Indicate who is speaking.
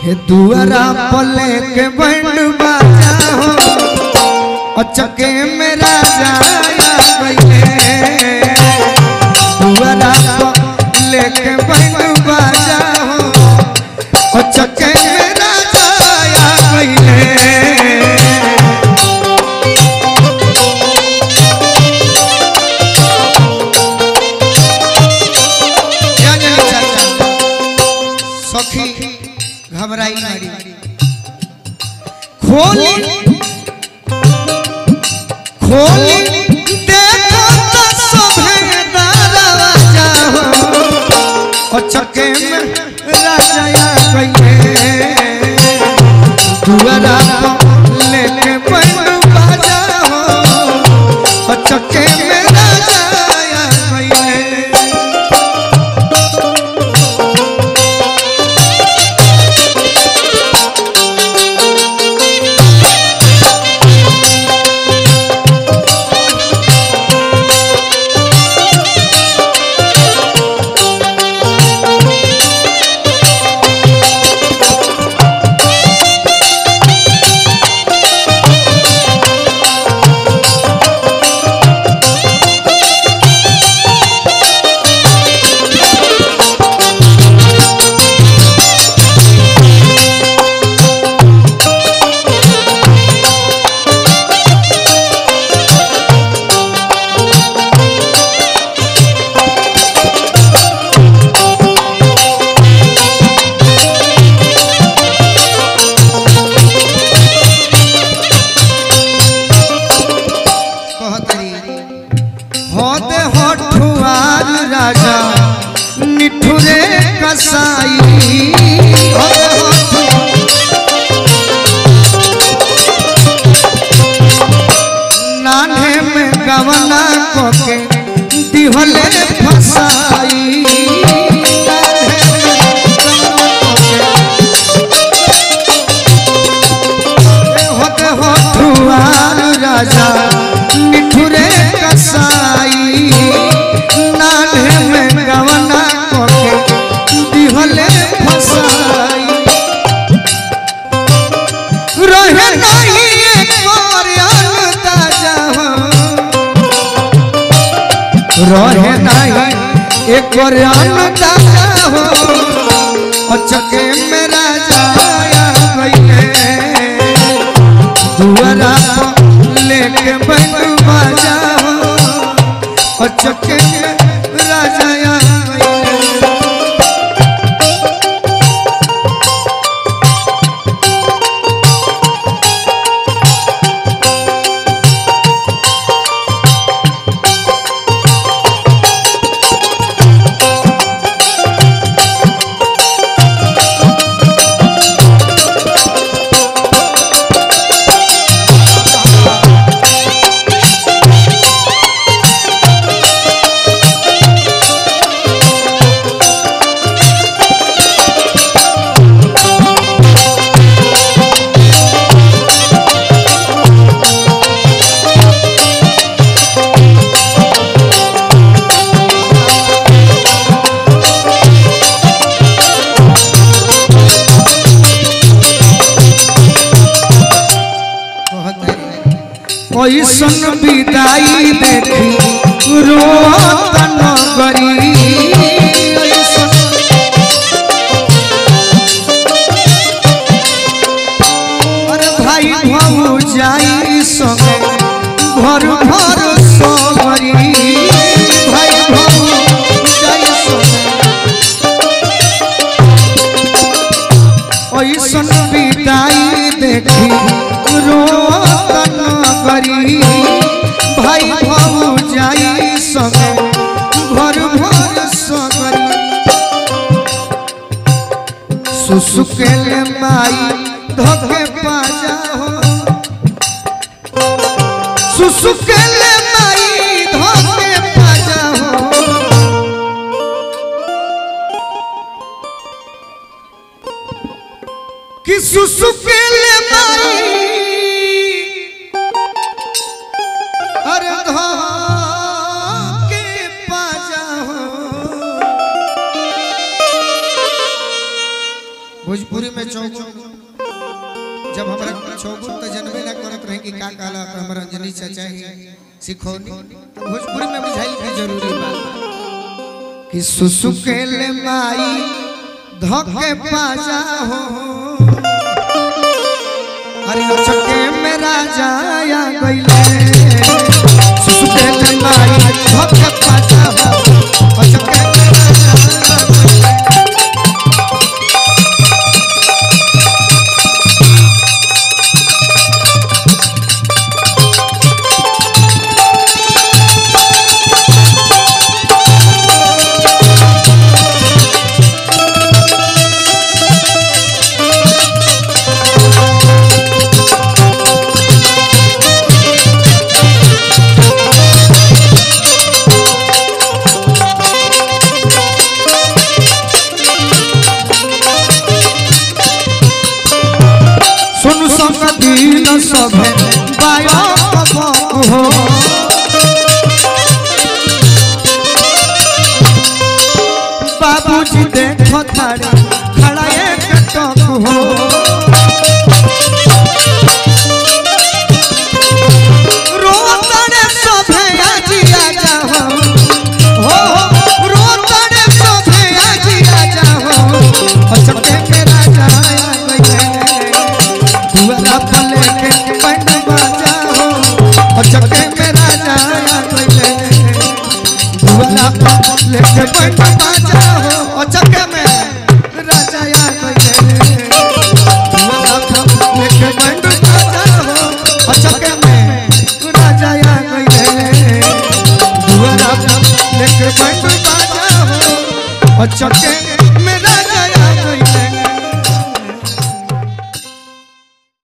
Speaker 1: हे दुआरा पले के बैंड बाजा हो अचके में राजा आ गइले दुआरा पले के बैंड बाजा हो अचके में राजा आ गइले क्या जाने चाचा सखी घबराई मारी खोली खोली देखो तो सभे दरवाजा हो ओ चके में राजा आ गइले दुआरा पर लेके बैंड बाजा हो ओ चके में राजा आ गइले कहतरी होते होठुआर राजा निठुरे कसाई होते होठु- नान्हे में गवना कोके दिहले फसाई नान्हे में गवना कोके होते होठुआर राजा निठुरे कसाई नान्हे में गवना कोके दिहले फसाई रहे नहीं एक और ताजा हो रहे नहीं एक और ताजा हो अचके में राजा आया गइले दुआरा पर लेके बैंड बाजा हो अचके में राजा आया गइले कैसन विदाई देखी रोत नगरी ऐसन अरे भाई भौ जाई संगे घर भर सबरी भाई भौ जाई संगे ऐसन विदाई देखी रोत नगरी भाई भौ जाई संगे घर भर सबरी सुसुकेले माई धके पाजा हो सुसुकेले माई धके पाजा हो कि सुसुकेले माई अरे धके पाजा हो भोजपुरी में में चौगुन जब हमरा चौगुन तो जनबे ना करत रहे कि का कहला तो हमरा अंजनी चाचा ही सिखौनी तो भोजपुरी में बुझाई भी जरूरी बा कि सुसुकेल माई धोके पाजा हो अरे चके में राजा आ गइले सुसुकेल माई धोके पाजा हो चके में राजा आ गइले सुन संग दिन सभे बायक हो बाबूजी देखो थारे खड़ा एक टक हो रोतड़े सभे आजी आजा हो हो रोतड़े सभे आजी आजा हो अचके में राजा आया गइले दुआरा पर लेके पंड बाजा हो अचके में राजा आया गइले दुआरा पर लेके पंड बाजा हो अचके में राजा आया गइले दुआरा पर लेके पंड बाजा हो अचके में राजा आया गइले दुआरा पर लेके पंड बाजा हो अचके